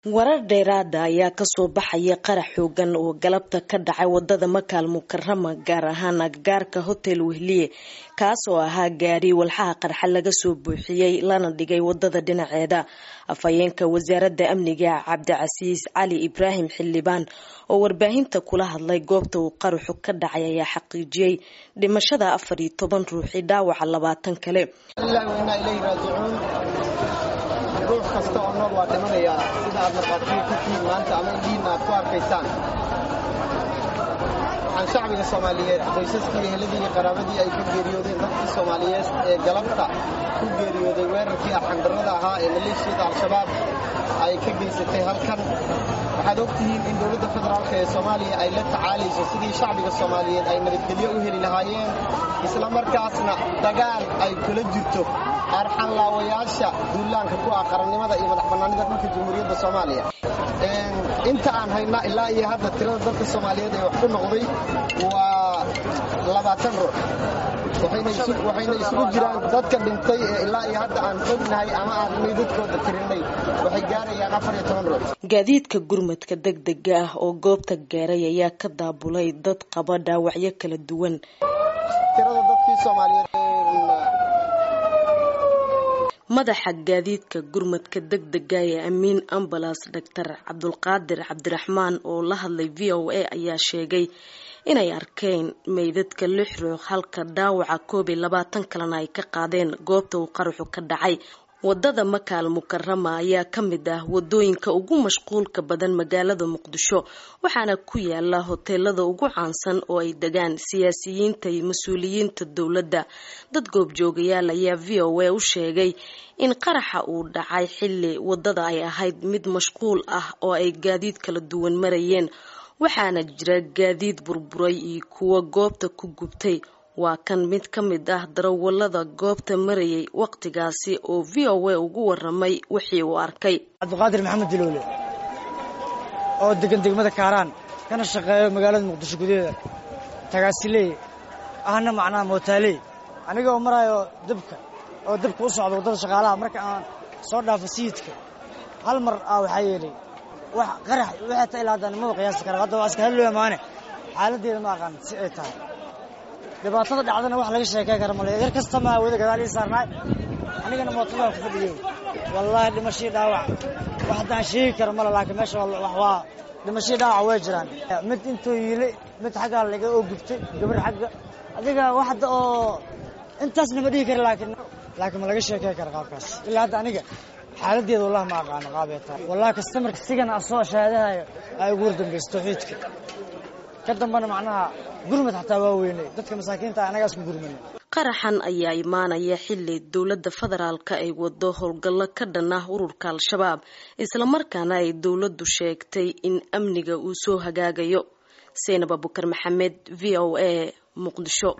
warar dheeraada ayaa kasoo baxaya qarax xoogan oo galabta ka dhacay wadada makaal mukarama gaar ahaan agagaarka hotel wehliye kaas oo ahaa gaari walxaha qarxa laga soo buuxiyey lana dhigay wadada dhinaceeda afhayeenka wasaaradda amniga cabdicasiis cali ibraahim xildhibaan oo warbaahinta kula hadlay goobta uu qaraxu ka dhacay ayaa xaqiijiyey dhimashada afar iyo toban ruuxi dhaawaca labaatan kale ruux kasta oo nool waa dhimanayaa sida aad markhaatiga ka tihiin maanta ama indhihiinna aad ku arkaysaan waxaan shacbiga soomaaliyeed qoysaskii eheladii iyo qaraabadii ay ka geeriyoodeen dadkii soomaaliyeed ee galabta ku geeriyooday weerarkii arxandarrada ahaa ee maleeshiyada al-shabaab ay ka geysatay halkan waxaad og tihiin in dowladda federaalk ee soomaaliya ay la tacaalayso sidii shacbiga soomaaliyeed ay nabadgelyo u heli lahaayeen isla markaasna dagaal ay kula jirto arxanlaawayaasha duulaanka ku ah qarannimada iyo madax bannaanida dhulka jamhuuriyadda soomaaliya inta aan hayna ilaa iyo hadda tirada dadka soomaaliyeed ee wax ku noqday waa labaatan ruux waxayna isugu jiraan dadka dhintay ee ilaa iyo hadda aan ognahay ama aan meydadkooda tirinay waxay gaarayaan afar iyo toban ruux gaadiidka gurmadka degdega ah oo goobta gaaray ayaa ka daabulay dad qaba dhaawacyo kala duwan tirada dadkii soomaaliyeed madaxa gaadiidka gurmadka degdega ee amiin ambalas doctor cabdulqaadir cabdiraxmaan oo la hadlay v o a ayaa sheegay inay arkeen meydadka lix ruux halka dhaawaca koob iyo labaatan kalena ay ka qaadeen goobta uu qaraxu ka dhacay wadada makaal mukarama ayaa ka mid ah wadooyinka ugu mashquulka badan magaalada muqdisho waxaana ku yaala hoteelada ugu caansan oo ay degaan siyaasiyiinta iyo mas-uuliyiinta dowladda dad goobjoogayaal ayaa v o a u sheegay in qaraxa uu dhacay xilli wadada ay ahayd mid mashquul ah oo ay gaadiid kala duwan marayeen waxaana jira gaadiid burburay iyo kuwa goobta ku gubtay waa kan mid ka mid ah darawalada goobta marayay waqtigaasi oo v o a ugu waramay wixii uu arkay cabdiqaadir maxamed diloole oo degan degmada kaaraan kana shaqeeyo magaalada muqdisho gudaheeda tagaasiley ahna macnaha mootaaley aniga oo maraayo dabka oo dabka u socda waddada shaqaalaha marka aan soo dhaafo sayidka hal mar ah waxaa yeelay wax qarax waxay ta ilaa haddaan maba qiyaasi kara hadda waa iska hadlooya maane xaaladdeeda ma aqaan si ay tahay dhibaatada dhacdana wax laga sheekey kara male yar kasta maa wada gadaal ii saarnaay anigana mootada ku fadhiyey wallaahi dhimashii dhaawac wax haddaan sheegi kara male laakiin meesha wax waa dhimashii dhaawac way jiraan mid intuu yiilay mid xaggaa laga oo gubtay gabar xagga adiga wax hadda oo intaasna ma dhihi kara laakiin laakiin ma laga sheekey kara qaabkaas ilaa hadda aniga xaaladdeeda wallahi ma aqaano qaabee tahay wallahi kastamarka sigana asoo shahaadahayo ay ugu wardambaysa tawxiidka ka dambana macnaha gurmad xataa waa weynay dadka masaakiinta anagaas ku gurmana qaraxan ayaa imaanaya xilli dowladda federaalka ay wado howlgallo ka dhan ah ururka al-shabaab islamarkaana ay dowladdu sheegtay in amniga uu soo hagaagayo seynab abukar maxamed v o a muqdisho